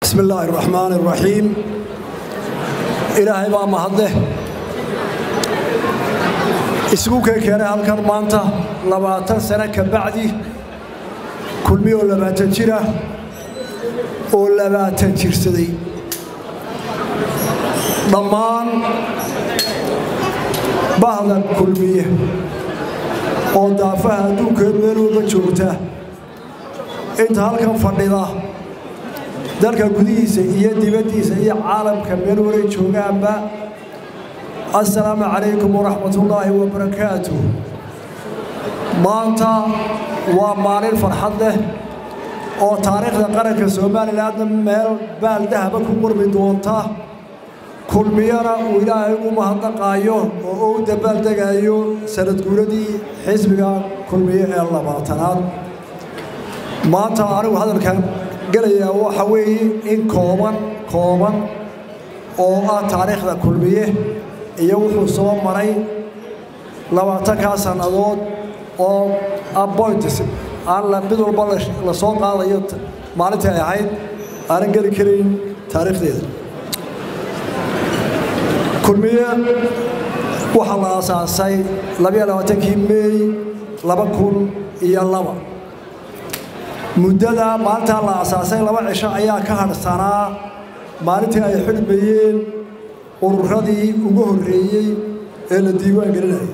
bismi illaahi araxmaan araxiim ilaahay baa mahadleh isugu kee keenay halkan maanta labaatan sano ka bacdi kulmi oo labaatan jira oo labaatan jirsaday dhammaan bahdan kulmiye oo daafaha adduunka meel walba joogta inta halkan fadhida dalka gudihiisa iyo dibaddiisa iyo caalamka meel walay joogaanba assalaamu calaykum waraxmatullaahi wabarakaatu maanta waa maalin farxad leh oo taariikhda qaranka somalilanna meel baaldahaba ku qurmi doonta kulmiyana uu ilaahay ugu mahadnaqaayo oo u dabaaldegaayo sanad guuradii xisbiga kulmiye ee labaatanaad maanta anigu hadalkan gelayaa waxa weeye in kooban kooban oo ah taariikhda kulmiye iyo wuxuu soo maray labaatankaa sannadood oo appoints aan mid walba la soo qaadayo maalintii ay ahayd aanan geli karayn taariikhdeeda kulmiye waxaa la aasaasay labayo labaatankii meey laba kun iyo laba muddada maalintaa la aasaasay laba cisho ayaa ka hadhsanaa maalintii ay xidhmayeen ururadii ugu horreeyey ee la diiwaan gelinayay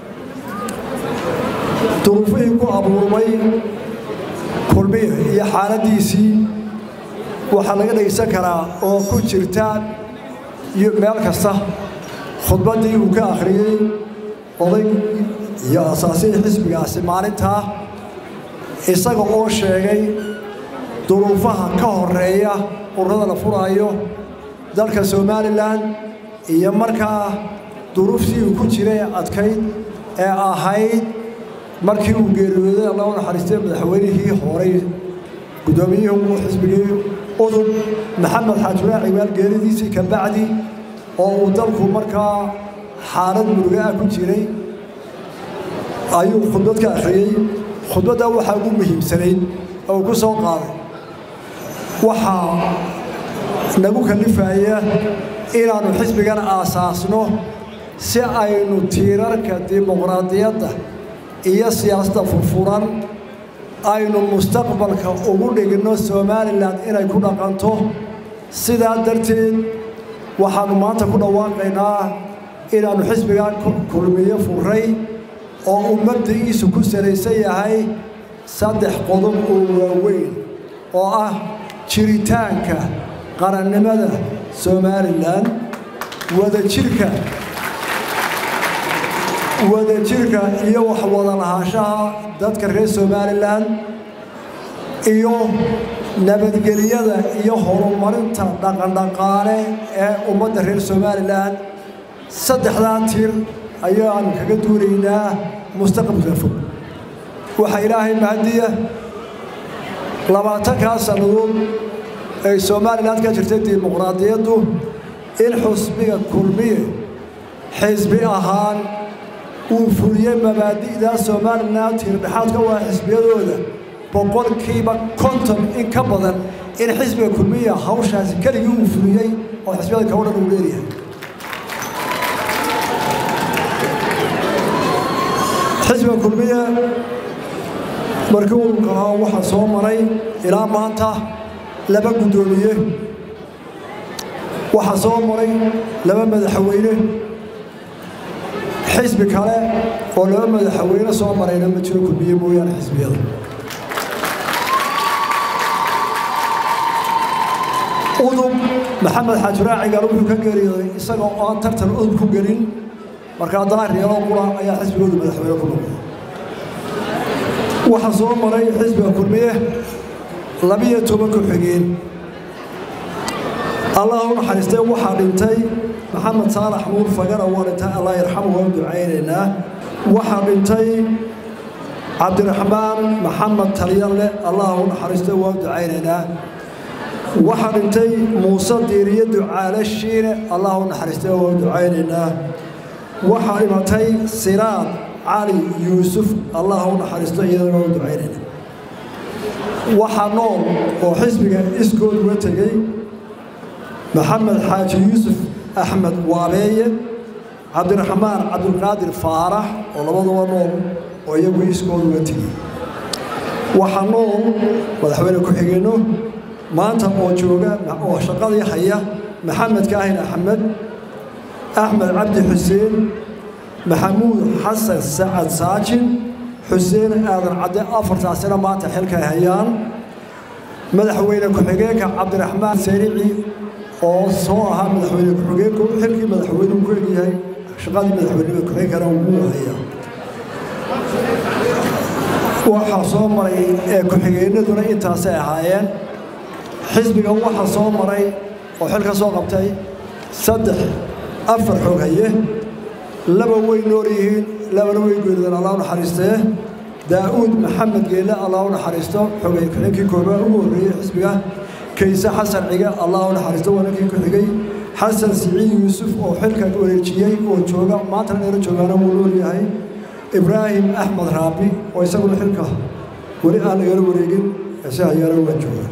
duruufihii ku abuurmay kulmiya iyo xaaladdiisii waxaa laga dhegaysan karaa oo ku jirta meel kasta khudbaddii uu ka akhriyey oday iyo asaasihii xisbigaasi maalintaa isaga oo sheegay duruufaha ka horeeya ururada la furaayo dalka somalilan iyo markaa duruuftii uu ku jiray adkayd ee ahayd markii uu geeriyooday alla u naxariistay madaxweynihii horay guddoomiyihii xisbigii udub maxamed xaajulaa ciwaal geeridiisii ka bacdi oo uu dalku markaa xaalad muruga ah ku jiray ayuu khudbad ka akhriyey khudbadda waxaa ugu muhiimsanayd oo uu ku soo qaaday waxaa nagu kallifaya inaannu xisbigan aasaasno si aynu tiirarka dimuqraadiyadda iyo siyaasadda furfuran aynu mustaqbalka ugu dhigno somalilan inay ku dhaqanto sidaa darteed waxaannu maanta ku dhawaaqaynaa inaannu xisbigan kulmiyo furay oo uu mabdiciisu ku salaysan yahay saddex qodob oo waaweyn oo ah jiritaanka qarannimada somalilan wadajirka wadajirka iyo waxwada lahaanshaha dadka reer somalilan iyo nabadgelyada iyo horumarinta dhaqandhaqaale ee ummadda reer somalilan saddexdaa tir ayaanu kaga duulaynaa mustaqbalka fog waxaa ilaahay mahadiya labaatankaa sannadood ay somalilan ka jirtay dimuqraadiyaddu in xusbiga kulmiye xisbi ahaan uu fuliyey mabaadi'daa somalilan tiirdhexaadka waa xisbiyadooda boqolkiiba konton in ka badan in xisbiga kulmiya hawshaasi keligii uu fuliyey oo xisbiyada kao dhan uu leeyahay xisbiga kulmiye markii ururka ahaa waxaa soo maray ilaa maanta laba guddoomiye waxaa soo maray laba madaxweyne xisbi kale oo laba madaxweyne soo marayna ma jiro kulmiye mooyaane xisbiyada udub maxamed xaajiraacigaal wuxuu ka geeriyooday isaga oo aan tartan udub ku gelin markaa daahiriyalo qura ayaa xisbigoodu madaxweyne ku noqday waxaa soo maray xisbiga kulmiye labiyo toban ku-xigeen allah u naxariistay waxaa dhintay maxamed saalax nuur fagara waa dhintay allah yarxamu waan ducaynaynaa waxaa dhintay cabdiraxmaan maxamed talyalle allah u naxariistay waan ducaynaynaa waxaa dhintay muuse diiriye ducaale shiine allah u naxariistay waan ducaynaynaa waxaa dhimatay siraad cali yuusuf allah u naxariisto iyadana u ducaynayna waxaa nool oo xisbiga iskood uga tegey maxamed xaaji yuusuf axmed waabeeye cabdiraxmaan cabdulqaadir faarax oo labaduba nool oo iyagu iskooda uga tegi waxaa nool madaxweyne ku-xigeenno maanta oo jooga oo shaqadii haya maxamed kaahin axmed axmed cabdi xuseen maxamuud xasan sacad saajin xuseen aadan cadde afartaasina maanta xilkay hayaan madaxweyne ku-xigeenka cabdiraxmaan sarici oo soo ahaa madaxweyne ku-xigeenku xilkii madaxweynuu ku egyahay shaqadii madaxweyneba ku-xigeenkana wuu haya waxaa soo maray ee ku-xigeenaduna intaasay ahaayeen xisbiga waxaa soo maray oo xilka soo qabtay saddex afar xog haye laba way nool yihiin labana way geerideen allah u naxariistee daa'uud maxamed geelle allah u naxariisto xogay ku-xigeenkii koobaad ugu horreeyey xisbiga kayse xasan cige allah u naxariisto wanankii ku xigay xasan siciid yuusuf oo xilka wareejiyey oo jooga maantana dheero joogaana wuu nool yahay ibraahim axmed raabi oo isaguna xilka weli aan lagala wareegin ese hayaana waa jooga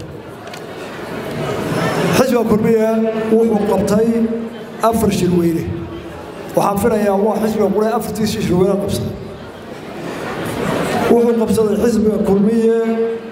xisbiga kulmiya wuxuu qabtay afar shirweyne waxaan filayaa waa xisbiga qure afartiisii shirweyne qabsaday wuxuu qabsaday xisbiga kulmiye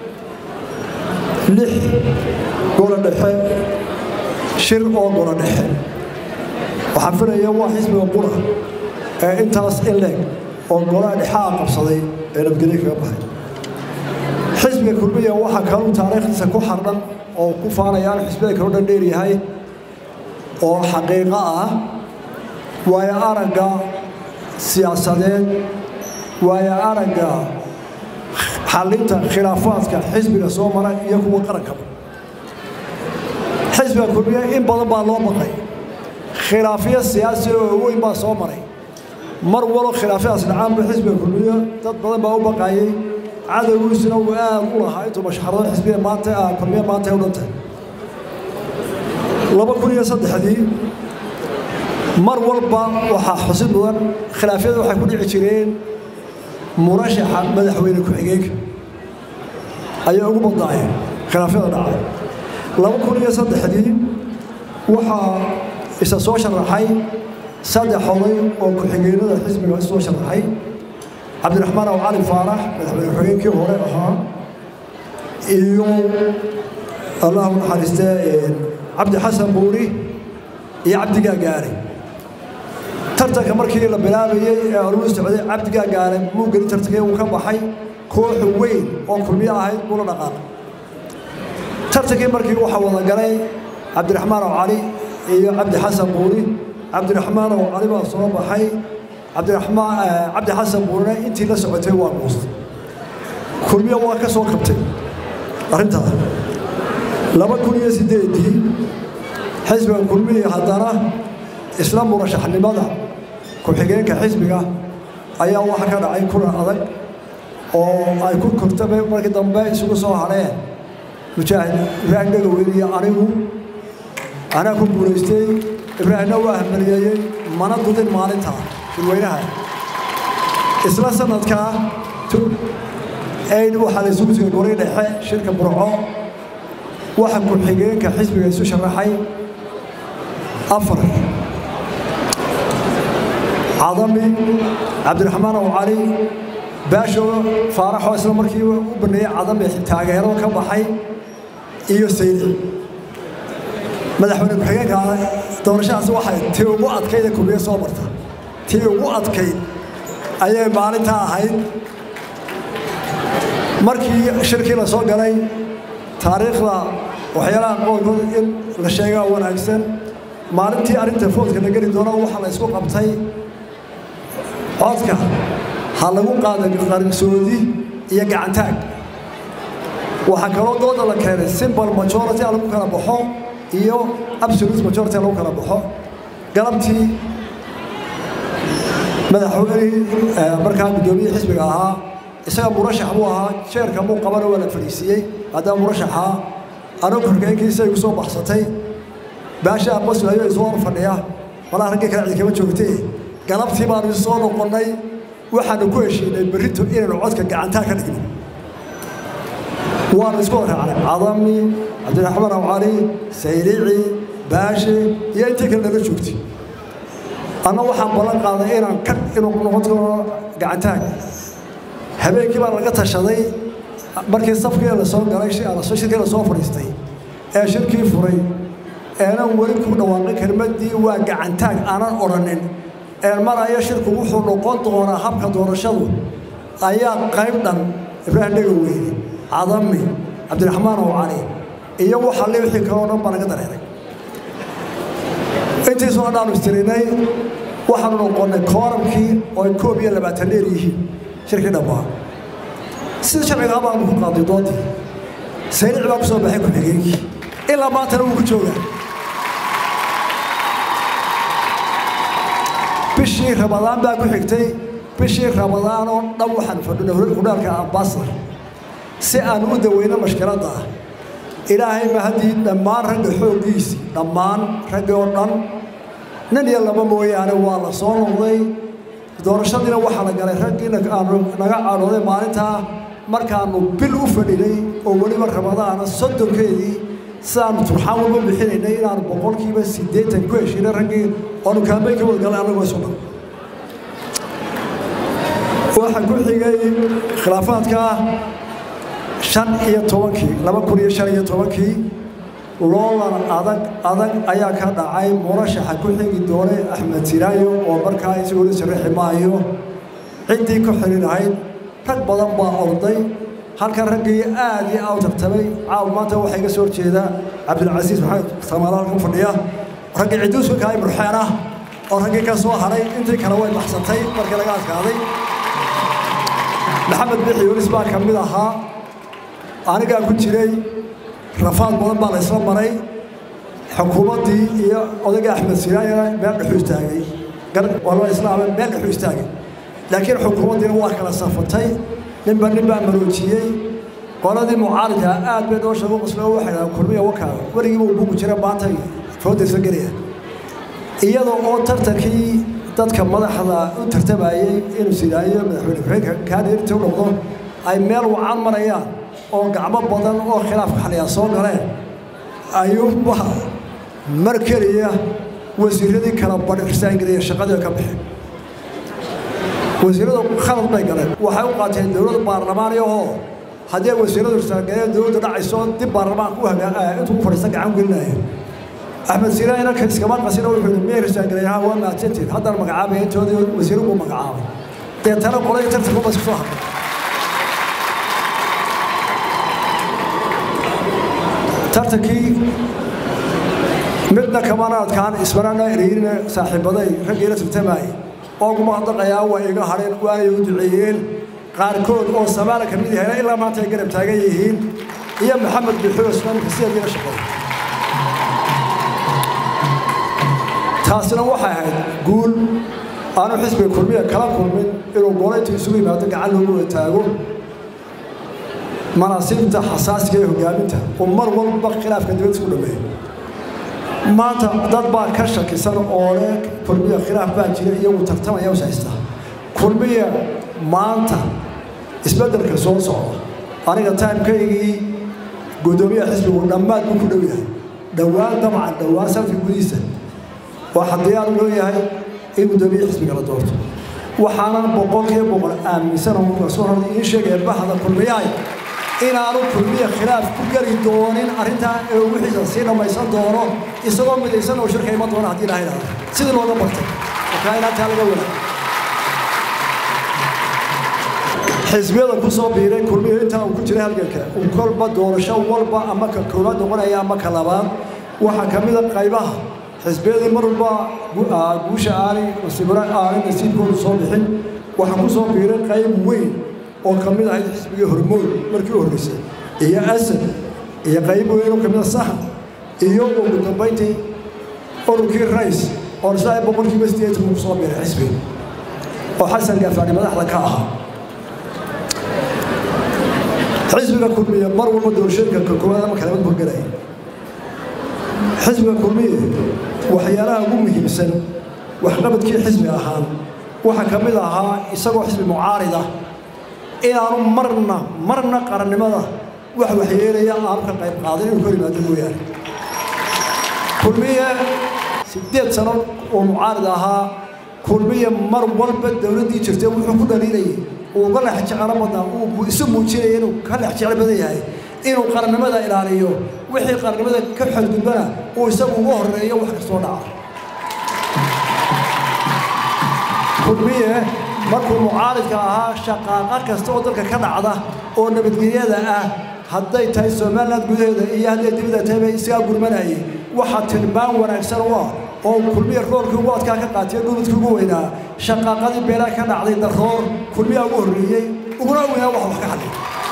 lix golo dhexe shir oo golo dhexe waxaan filayaa waa xisbiga qura ee intaas in leeg oo golaha dhexaa qabsaday ee nabadgelyo kaga baxay xisbiga kulmiya waxaa kaluu taariikhdiisa ku xardhan oo ku faanayaan xisbiyada kaloo dhan dheer yahay oo xaqiiqo ah waayo aragga siyaasadeed waayo aragga xallinta khilaafaadka xisbiga soo mara iyo kuwa qarankaba xisbiga kulmiya in badan baa loo baqay khilaafyo siyaasi oo weyn baa soo maray mar walo khilaafyadaas dhacaanba xisbiga kulmiya dad badan baa u baqayey cadowgiisuna uu aad u lahaa intuu mashxarado xisbiga maanta kulmiya maanta u dhantay laba kun iyo saddexdii mar walba waxaa xusid mudan khilaafyada waxay ku dhici jireen murashaxa madaxweyne ku-xigeenka ayay ugu badnaayeen khilaafyada dhacay laba kun iyo saddexdii waxaa isa soo sharaxay saddex oday oo ku-xigeenada xisbiga soo sharaxay cabdiraxmaan aw cali faarax madaxweyne ku-xigeenkii hore ahaa iyo allahu naxariistee cabdi xasan buuri iyo cabdigaa gaare tartanka markii la bilaabayey ee oluu socday cabdigaa gaare muu gelin tartankii uu ka baxay koox weyn oo kulmiyo ahayd buu la dhaqaaqay tartankii markii waxaa wada galay cabdiraxmaan aw cali iyo cabdi xasan buuri cabdiraxmaan aw cali baa soo baxay cabdiraxmaan cabdi xasan buurina intii la socotay waa guustay kulmiyo waa ka soo kabtay arrintaa laba kun iyo siddeedii xisbiga kulmiya haddana isla murashaxnimada ku-xigeenka xisbiga ayaa waxa ka dhacay kulan adag oo ay ku kortaba markii dambe isugu soo hadheen mujaahid ibraahim dhegaweyne iyo anigu anaa ku guulaystay ibraahimna waa hamaliyeeyey mana dudin maalinta shirweynaha isla sanadkaa ayn waxaa la isugu sugay goray dhexe shirka burco waxa ku-xigeenka xisbiga isu sharaxay afar cadami cabdiraxmaan aw cali baasho faaraxoo isla markii u baneeyey cadami taageero ka baxay iyo saydi madaxweyne ku-xigeenka doorashadaas waxay tii ugu adkayd kulmiye soo marta tii ugu adkayd ayay maalintaa ahayd markii shirkii la soo galay taariikhda waxyaalaha qoolkood in la sheegaa wanaagsan maalintii arrinta foodka la geli doona waxaa la isku qabtay codka ha lagu qaada qarsoodi iyo gacantaag waxaa kaloo dooda la keenay simbal majority a lagu kala baxo iyo absolute majority a lagu kala baxo galabtii madaxweynihii markaa guddoomiye xisbiga ahaa isaga murashax buu ahaa jeerka muu qabana waa la fadhiisiiyey haddana murashaxaa anigu korkeenkiisa igu soo baxsatay baashaa basl ayuu isoo hor fadhiya malaa raggii kale cid kama joogtee galabtii baanu soo noqonnay waxaanu ku heshiinay berrito inaynu codka gacantaa ka dhigno waanu isku raacnay cadami cabdiraxmaan aw cali saylici baashe iyo intii kale nala joogtay anna waxaan ballan qaaday inaan ka inuu noqon doono gacantaag habeenkii baa laga tashaday markii safkii lasoo galay shirkii lasoo fadhiistay ee shirkii furay eenan weli ku dhawaaqin kelmaddii waa gacantaag aanan odhanin ee maraya shirku wuxuu noqon doonaa habka doorashadu ayaa qayb dhan ibraahim dhegaweyne cadami cabdiraxmaan oo cali iyo waxaa le wixii kaleo dhan baa laga dareeray intiisoo dhaanu istirinay waxaanu noqonnay kooramkii oo ay koob iyo labaatan dheer yihiin shirkii dhammaa sida sharcigaa baanu ku qaaday doontii saynic baa ku soo baxay ku-xigeenkii ilaa maantana wuu ku joogaa bishii ramadaan baa ku xigtay bishii ramadaan oo dhan waxaan fadhinay hudhaalka ambasadar si aan u daweyno mashkiladda ah ilaahay ma haddii dhammaan ragga xooggiisii dhammaan raggi oo dhan nin iyo laba mooyaane waa la soo noqday doorashadiina waxaa la galay raggiina aanu naga cadhooday maalintaa markaannu bil u fadhinay oo weliba ramadaana soddonkeedii sidaannu turxaan walba bixinaynay inaanu boqolkiiba siddeetan ku heshiinay raggii oonu kaambay ka wadgalay annagoo isu dhan waxaa ku xigay khilaafaadka shan iyo tobankii laba kun iyo shan iyo tobankii loolan adag adag ayaa ka dhacay murashaxa ku xigi doonay axmed siraayo oo markaa isagoo la sarrixi maayo ciddii ku xidhin ahayd rag badan baa orday halkan raggii aad iyo aad u tartamay caaw maanta waxaa iga soo horjeeda cabdilcasiis maxamed samaalo halkan fadhiya raggii cidduuska kaay murxeen ah oo raggii ka soo haray intii kale way baxsatay markii laga adkaaday maxamed bixi yunis baa ka mid ahaa anigaa ku jiray rafaad badan baa la isla maray xukuumaddii iyo odayga axmed siraayana meel dhexuu istaagay walba islaama meel dhexuu istaagay laakiin xukuumaddiina waa kala safatay ninba nin baa maroojiyey qoladii mucaaridka aad bay noo sheego qoslo waxay dhahaan kulmiya wakaa weligiiba uu bugu jira maanta foodaysa gelaya iyadoo oo tartankii dadka madaxda u tartamayey inuu sidaayo madaxweyne ku-xigeenka kaadheerta u noqdo ay meel wacan marayaan oo gacmo badan oo khilaafka xaliyaa soo galeen ayuunba mar keliya wasiiradii kala badhirsaangeliya shaqadii ka bixin wasiiradu khalad bay galeen waxay u qaateen dowladda baarlamaaniyahoo haddii ay wasiiradu irsaangaleen dowladda dhacayso dib baarlamaanka u hagaa intuu u fadhiista gacan gelinaya axmed siiraan inanka iskama qasina wuxuu yidhi miyay irsaangaleen ha waa mahadsantiin haddana magacaabaya intoodii wasiiru buu magacaabay deetana qoladii tartanka bas kusoo hadlay tartankii midna kamana adkaan ismanana ereyina saaxiibaday raggiila tartamayay oo kuma hadaqayaa waa iga hadheen waanay u duceeyeen qaarkood oo samaala ka mid yahay ilaa maanta ay garab taagan yihiin iyo maxamed bixio islaamka sideediina shaqeey taasina waxay ahayd guul aanu xisbiga kulmiya kala kulmin inuu goolayntu isugu yimaado gacan loogu wataago manaasiibta xasaasiga ee hogaaminta oo mar walba khilaafka dibadda isku dhameeyo maanta dad baa ka shakisan oo leh kulmiya khilaaf baa jira iyagu tartamaya us haysta kulmiya maanta isbeddelka soo socda aniga taimkaygii guddoomiyaha xisbigu dhammaad buu ku dhow yahay dhowaan dabcan dhowaan sanadka gudihiisa waxaa diyaar loo yahay in guddoomiyaha xisbiga la doorto waxaanan boqolkiiba boqol aaminsan oo kasoo horda iin sheegaya bahda kulmiyahay inaanu kulmiya khilaaf ku geli doonin arrintaa ee wixiisa sii dhammaysan doono isagoo midaysan oo shirka iman doona haddii ilaha idhahdo sidii looga bartay markaa inaantaa laga wada xisbiyada ku soo biiray kulmiya intaa uu ku jiray halganka uu kolba doorasho walba ama ka koobaad noqonaya ama ka labaad waxaa ka mida qaybaha xisbiyadii mar walba guusha aanay nasiibra aanay nasiibkoodu soo bixin waxaa ku soo biiray qayb weyn oo ka mid ahayd xisbigii hormood markii u horreysay iyo asad iyo qayb weyn oo ka mid a sahan iyo ugu dambayntii ururkii rays oo isla boqolkiiba sideetan ku soo biiray xisbiga oo xasan gaafaani madaxda ka ahaa xisbiga kulmiya mar walba doorashooyinka ka koowaad ama kalamad burgelaya xisbiga kulmiye waxyaalaha ugu muhiimsan waxqabadkii xisbi ahaan waxaa ka mid ahaa isagoo xisbi mucaarida inaanu marna marna qarannimada wax waxyeelaya aanu ka qayb qaadin inuu ka yimaado mooyaane kulmiye siddeed sano oo mucaarid ahaa kulmiye mar walba dowladdii jirtay wuxuu ku dhaliilayay uu ka lex jecelo badnaa uu isu muujinaya inuu ka lex jecel badan yahay inuu qarannimada ilaaliyo wixii qarannimada ka xadgudbana uu isagu uga horreeyo wax kastoo dhaca kulmiye markuu mucaaridka ahaa shaqaaqa kasta oo dalka ka dhacda oo nabadgelyada ah hadday tahay somalilan gudaheeda iyo hadday dibadda tahayba isagaa gurmanayay waxaa tilmaan wanaagsan u ah oo kulmiya roolkii ugu adkaa ka qaatiyo dhuludkii ugu weynaa shaqaaqadii beelaha ka dhacday daroor kulmiyaa ugu horreeyey uguna weynaa wax wax ka hadlay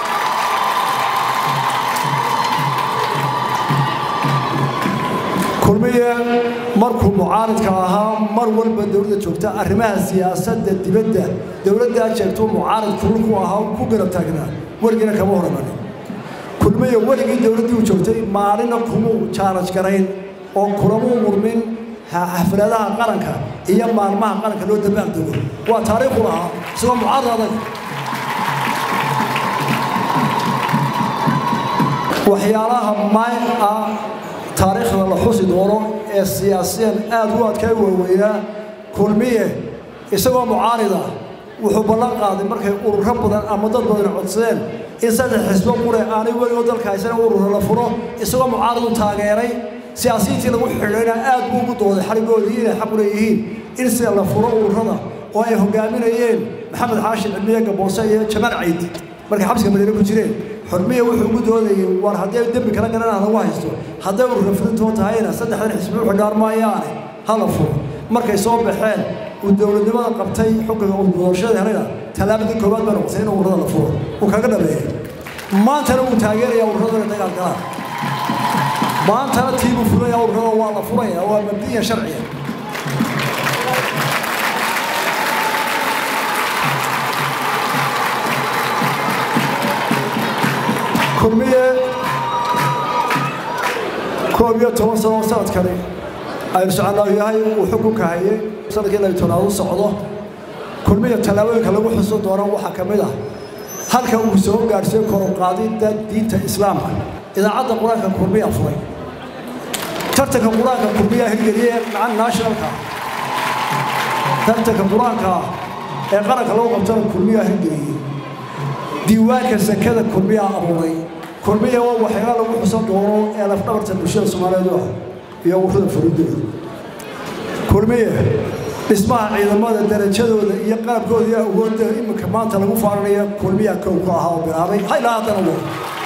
kulmiye markuu mucaaridka ahaa mar walba dowladda joogta arrimaha siyaasadda dibadda dowladdaa jeegtuu mucaarid kulul ku ahaa ku garab taagnaa weligiina kama horamanin kulmiye weligii dowladdii uu joogtay maalina kumuu jaalaj garayn oo kulamuu murmin xafladaha qaranka iyo maalmaha qaranka loo dabaaldego waa taariikhu lahaa isagoo mucaarid adag waxyaalaha maay ah taariikhda la xusi doono ee siyaasiyan aad u adkay waaweynaa kulmiye isagoo mucaarida wuxuu ballan qaaday markay ururo badan ama dad badan codsadeen in saddex xisbo qure aanay weligoo dalka haysana ururo la furo isagoo mucaaridu taageeray siyaasiyiintii lagu xidhayna aad buu ugu dooday xarigoodii inay xaq u leeyihiin in sida la furo ururada oo ay hogaaminayeen maxamed xaashin cilmiye gaboose iyo jamaal caydi markay xabsiga madiine ku jireen xurmiya wuxuu ugu doodayay war hadday dembi kala garanaa lagu haysto hadday urura fidintoo tahayna saddexdan xisbi u xidhaan maayaane hala furo markay soo baxeen uu dowladnimada qabtay xukunka uu doorashada helayna tallaabadii koowaad baa noqotay in ururada la furo uu kaga dhameeyey maantana wuu taageerayaa ururada inay dagaal galaan maantana tiibuu furaya ururada waa la furaya waa mabdiya sharciya kulmiye koob iyo toban sano sanadkani aynu soconaa yahay uu xukunka hayay sanadkii labi tobnaad u socdo kulmiya tallaabooyinka lagu xusun doono waxaa ka mid ah halka uu soo gaadhsiiyo koruqaadidda diinta islaamka idaacadda qur-aanka kulmiya furay tartanka qur-aanka kulmiya hirgeliyee macan nationalka tartanka qur-aanka ee qaranka lagu qabtana kulmiya hirgeliyey diiwaanka sakada kulmiya abuuray kulmiya waa waxyaala lagu xusan doono ee lafdhabarta bulshada soomaaliyeed u ah iyo ururada fariidooda kulmiye dhismaha ciidamada darajadooda iyo qalabkooda iyo awoodda iminka maanta lagu faaranaya kulmiya kow ku ahaa oo bilaabay haylaa haddana wo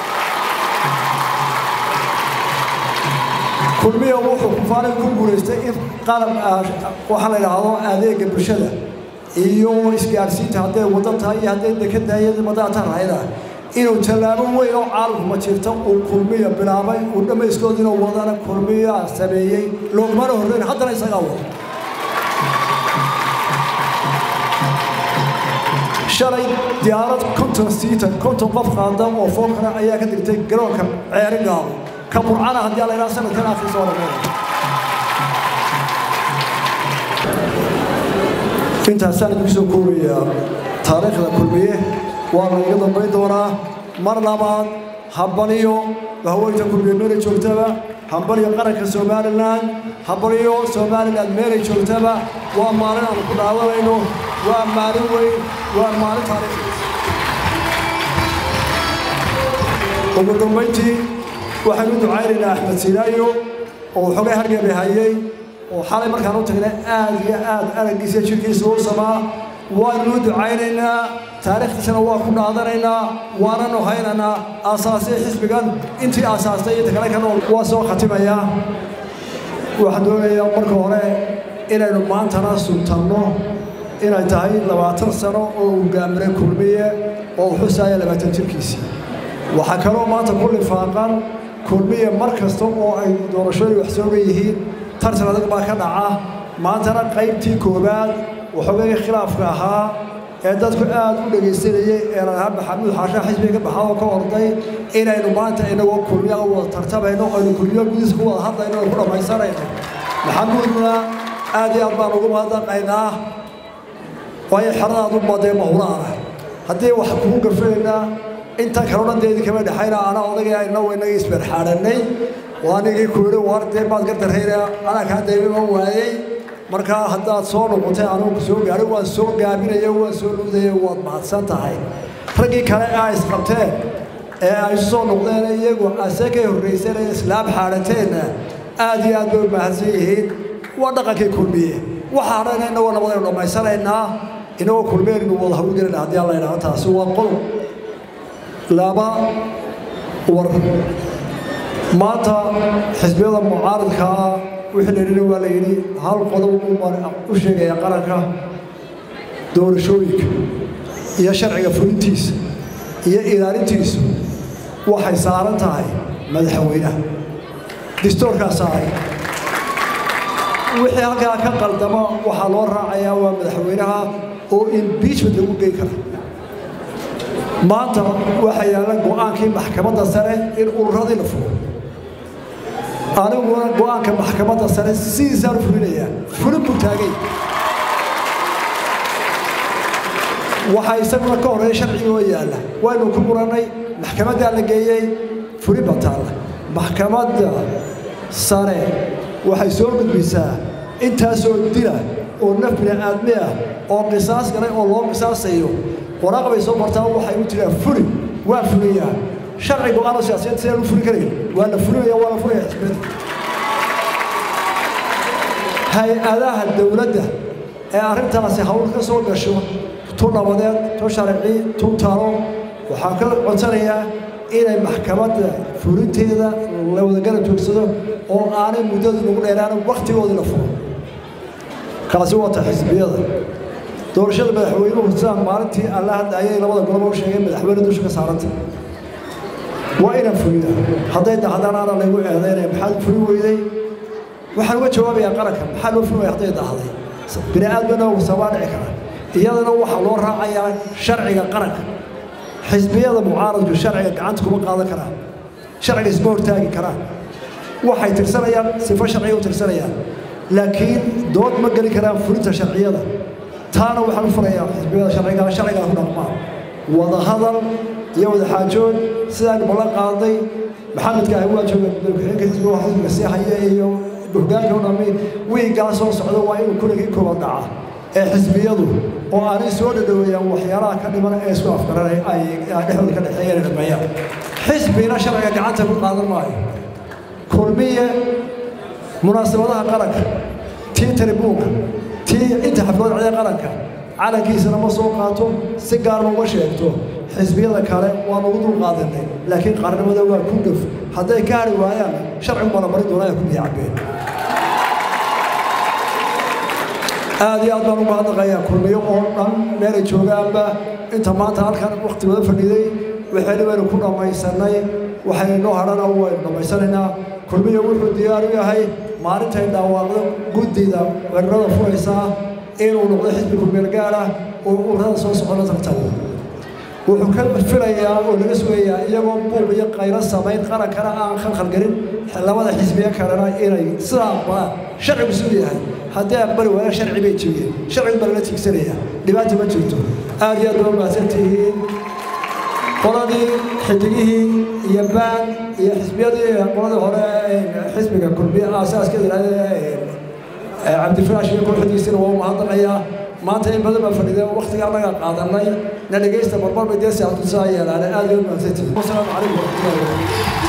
kulmiya wuxuu kufaaray ku guulaystay in qalab waxaa la yidhaahdo adeega bulshada iyo isgaarsiinta hadday waddo tahay iyo hadday dekedda iyo madaata lahayda inuu tallaabo weyn oo caalamkuma jirta uu kulmiya bilaabay uu dhammayskoodina wadana kulmiya sameeyey loogmana horreyn haddana isagaa wada shalay diyaarad konton siitan konton qof qaada oo foolkana ayaa ka digtay garoonka ceeri gaabo ka burcana haddii la yidhaha sanadkan akhriisa waa laga intaasaan idinku soo koobayaa taariikhda kulmiye waa lagaga dambayn doonaa mar labaad hambaliyo haweynta kulmiye meelay joogtaba hambaliyo qaranka somalilan hambaliyo somalilan meelay joogtaba waa maalin aanu ku dhaadanayno waa maalin weyn waa maalin taariikhi ugu dambayntii waxaynu ducaynaynaa axmed sinaayo oo xogay hargebi hayay oo xalay markaan u tagnay aad iyo aad araggiisa jirkiisa u samaa waanu ducaynaynaa taariikhdiisana waa ku dhaadanaynaa waananu haynaynaa aasaasay xisbigan intii aasaastay inta kale ka nool waa soo khatimayaa waxaan doonayaa marka hore inaynu maantana suntanno inay tahay labaatan sano oo uu gaamiray kulmiye oo uu xusaaya labaatan jirkiisii waxaa kaloo maanta ku lifaaqan kulmiye mar kasta oo ay doorashooyin wax sooga yihiin tartan adag baa ka dhaca maantana qaybtii koowaad waxoogay khilaafka ahaa ee dadku aad u dhegaysanayay ee lalahaa maxamuud xaashaa xisbiga ka baxaa oo ka orday inaynu maanta inagoo kulmiya u wada tartamayno aynu kulmiyo gudihiisa ku wada hadlayno aynu ku dhammaysanayno maxamuudna aad iyo aad baan ugu mahadnaqaynaa waayo xeradaadu badee mahuraana haddii wax kugu gafanaynaa inta kaloo dhan deedi kama dhexayna ana odagay ayna waynaga isberxaadhanay waanigii ku yidhi war dee baad ka darrayna anaa kaa daymiman waayey markaa haddaad soo noqotay anugu soo gaadhay waan soo gaabinaya waan soo nuudaya waad mahadsan tahay raggii kale aa isqabteen ee ay isu soo noqdeen iyagu ase kay horrayseen ee islaam xaadhateenna aad iyo aad bay u mahadsan yihiin waa dhaqankii kulmiye waxaa dhan innagoo nabadaynu dhammaysanaynaa inagoo kulmeennu wada hawlgelina haddii alla idhaahdo taasi waa qodob laba war maanta xisbiyada mucaaradka ah wixii la yidhi waa la yidhi hal qodob baan u sheegaya qaranka doorashooyinka iyo sharciga fulintiisa iyo ilaalintiisu waxay saaran tahay madaxweynaha distoorkaa saaray wixii halkaa ka qaldama waxaa loo raacayaa waa madaxweynaha oo imbiijment lagu geyn kara maanta waxaa yaalla go'aankii maxkamadda sare in ururadii la fugo aniguna go'aanka maxkamadda sare sidiisaan u fulinayaa fulin buu taagay waxaa isaguna ka horreeya sharciga oo yaalla waynu ku murannay maxkamaddaa la geeyey fulin baa taalla maxkamadda sare waxay soo gudbisaa intaasoo dila oo naf bini'aadmi ah oo qisaas galay oo loo qisaasayo waraaq bay soo martaa waxay u tiraa fuli waa fuliyaa sharci go-aano siyaasiyeed sidaan u fuli karayn waa la fulinaya waa la fulaya xisbiyada hay-adaha dowladda ee arrintaasi hawl ka soo gasho tu nabadeed tu sharci tu talo waxaan ka codsanayaa inay maxkamadda fulinteeda la wadagala joogsado oo aanay muddadu nagu dheeraana wakhtigoodii la furo kaasi wata xisbiyada doorashada madaxweynuhu sidaan maalintii alla hadda ayay labada goloba u sheegeen madaxweyne dusha ka saaranta waa inaan fulina hadday dahdaan aana laygu eedaynaya maxaad fulin weyday waxaan uga jawaabayaa qaranka maxaa loo fulin waya hadday dahday bini aadmana sabaa dhici kara iyadana waxaa loo raacayaa sharciga qaranka xisbiyada mucaaradku sharciga gacanta kuma qaadan karaan sharciga isma hortaagi karaan waxay tirsanayaan sifo sharciga u tirsanayaan laakiin dood ma geli karaan fulinta sharciyada taana waxaan u furayaa xisbiyada sharciga sharcigaa ku dhaqmaan wadahadal iyo wadaxaajood sidaan ballan qaaday maxamedka ah waa jooga ku-xigeenka xisbiga xisbiga sii haya iyo hoggaanka u dhammi wiigaa soo socda waa inuu kuligii kooban dhaca ee xisbiyadu oo aanay soo dhadhoweeyaan waxyaalaha ka dhiman ee isku afgaranay ay dhexdooda ka dhexeeyeen dhameeyaan xisbina sharciga gacanta ku qaadan maayo kulmiye munaasabadaha qaranka tii taribuunka tii inta xaflada cida qaranka calankiisana ma soo qaato si gaarma uma sheegto xisbiyada kale waan ugu dul qaadanay laakiin qaarnimada waa ku dhuf hadday ka hari waayaan sharcigu baa la marin doonaa ku biyo cabbeen aad iyo aad baan ugu hadlaqayaa kulmiyo oo dhan meelay joogaanba inta maanta halkan wakhti wada fadhiday waxayna waynu ku dhammaysanay waxayna noo hadhana waynu dhammaysanaynaa kulmiyo wuxuu diyaar u yahay maalintay dhawaaqdo guddida weerarada furaysaa inuu noqdo xisbi kulmeelgaar ah oo ururada soo socona tartago wuxuu ka filayaa oo laga sugayaa iyagoo buuq iyo qaylo samayn qarankana aan khalkhalgelin labada xisbiye kalena inay sidaa aqbalaan sharcigu siduu yahay haddii aqbali waayaan sharci bay jebiyeen sharcigu baa lala tiigsanaya dhibaata ma jirto aad iyo aad baa mahadsantihiin qoladii xidigihii iyo baan iyo xisbiyadii qoladii hore xisbiga kulmiye aasaaskeda yidhahdee cabdifiraash iyo kooxdiisina waa u mahadnaqayaa maanta in badan baa fadhidee waktiga annaga qaadanay na dhegaysta marmar bay dee siyaasadu saa yeelaane aad iyo mahadsantihiin wasalaamu calaykum waraxmatullahi wabarakatu